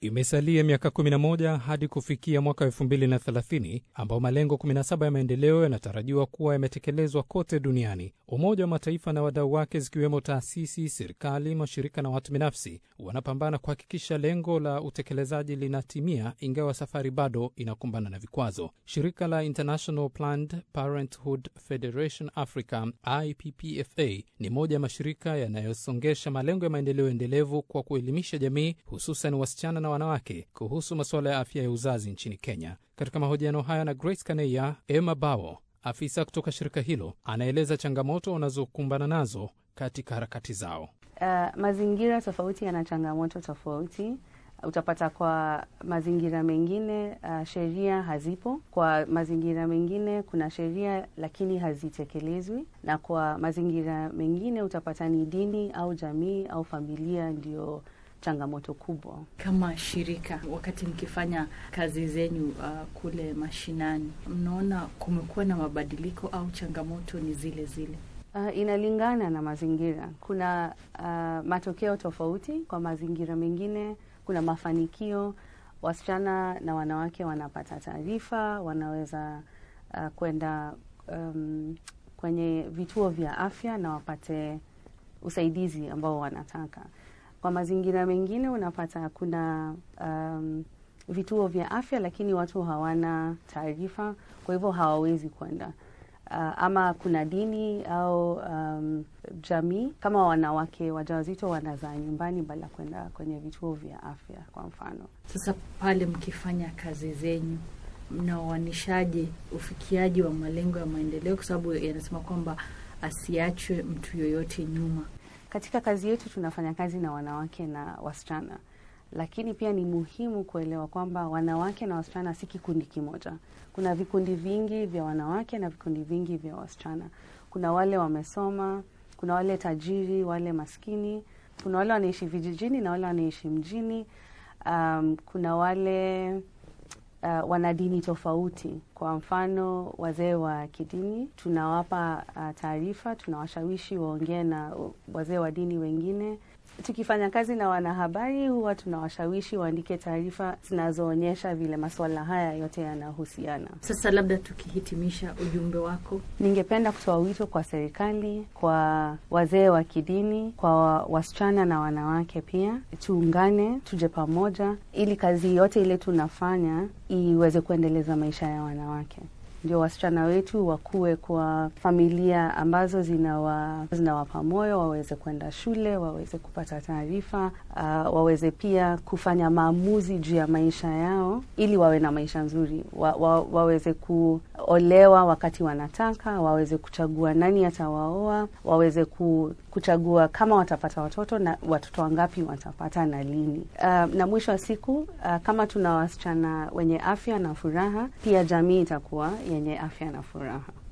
Imesalia miaka 11 hadi kufikia mwaka 2030 ambao malengo 17 ya maendeleo yanatarajiwa kuwa yametekelezwa kote duniani. Umoja wa Mataifa na wadau wake zikiwemo taasisi, serikali, mashirika na watu binafsi wanapambana kuhakikisha lengo la utekelezaji linatimia, ingawa safari bado inakumbana na vikwazo. Shirika la International Planned Parenthood Federation Africa IPPFA ni moja ya mashirika yanayosongesha malengo ya maendeleo endelevu kwa kuelimisha jamii, hususan wasichana na wanawake kuhusu masuala ya afya ya uzazi nchini Kenya. Katika mahojiano haya na Grace Kaneya, Emma Bao, afisa kutoka shirika hilo, anaeleza changamoto wanazokumbana nazo katika harakati zao. Uh, mazingira tofauti yana changamoto tofauti. Utapata kwa mazingira mengine uh, sheria hazipo. Kwa mazingira mengine kuna sheria lakini hazitekelezwi, na kwa mazingira mengine utapata ni dini au jamii au familia ndio changamoto kubwa. Kama shirika, wakati mkifanya kazi zenyu uh, kule mashinani, mnaona kumekuwa na mabadiliko au changamoto ni zile zile? Uh, inalingana na mazingira. Kuna uh, matokeo tofauti. Kwa mazingira mengine kuna mafanikio, wasichana na wanawake wanapata taarifa, wanaweza uh, kwenda um, kwenye vituo vya afya na wapate usaidizi ambao wanataka. Kwa mazingira mengine unapata kuna um, vituo vya afya lakini watu hawana taarifa, kwa hivyo hawawezi kwenda. Uh, ama kuna dini au um, jamii kama wanawake wajawazito wanazaa nyumbani badala kwenda kwenye vituo vya afya kwa mfano. Sasa pale mkifanya kazi zenyu mnaoanishaje ufikiaji wa malengo ya maendeleo, kwa sababu yanasema kwamba asiachwe mtu yoyote nyuma? Katika kazi yetu tunafanya kazi na wanawake na wasichana, lakini pia ni muhimu kuelewa kwamba wanawake na wasichana si kikundi kimoja. Kuna vikundi vingi vya wanawake na vikundi vingi vya wasichana. Kuna wale wamesoma, kuna wale tajiri, wale maskini, kuna wale wanaishi vijijini na wale wanaishi mjini. Um, kuna wale uh, wana dini tofauti. Kwa mfano, wazee wa kidini tunawapa uh, taarifa, tunawashawishi waongee na wazee wa dini wengine. Tukifanya kazi na wanahabari, huwa tunawashawishi waandike taarifa zinazoonyesha vile masuala haya yote yanahusiana. Sasa labda tukihitimisha ujumbe wako, Ningependa kutoa wito kwa serikali, kwa wazee wa kidini, kwa wasichana na wanawake pia, tuungane, tuje pamoja, ili kazi yote ile tunafanya iweze kuendeleza maisha ya wanawake ndio wasichana wetu wakuwe kwa familia ambazo zinawa zinawapa moyo, waweze kwenda shule, waweze kupata taarifa, uh, waweze pia kufanya maamuzi juu ya maisha yao ili wawe na maisha nzuri, wa, wa, waweze kuolewa wakati wanataka, waweze kuchagua nani atawaoa, waweze ku, kuchagua kama watapata watoto na watoto wangapi watapata na lini. Uh, na mwisho wa siku uh, kama tuna wasichana wenye afya na furaha, pia jamii itakuwa yenye afya na furaha.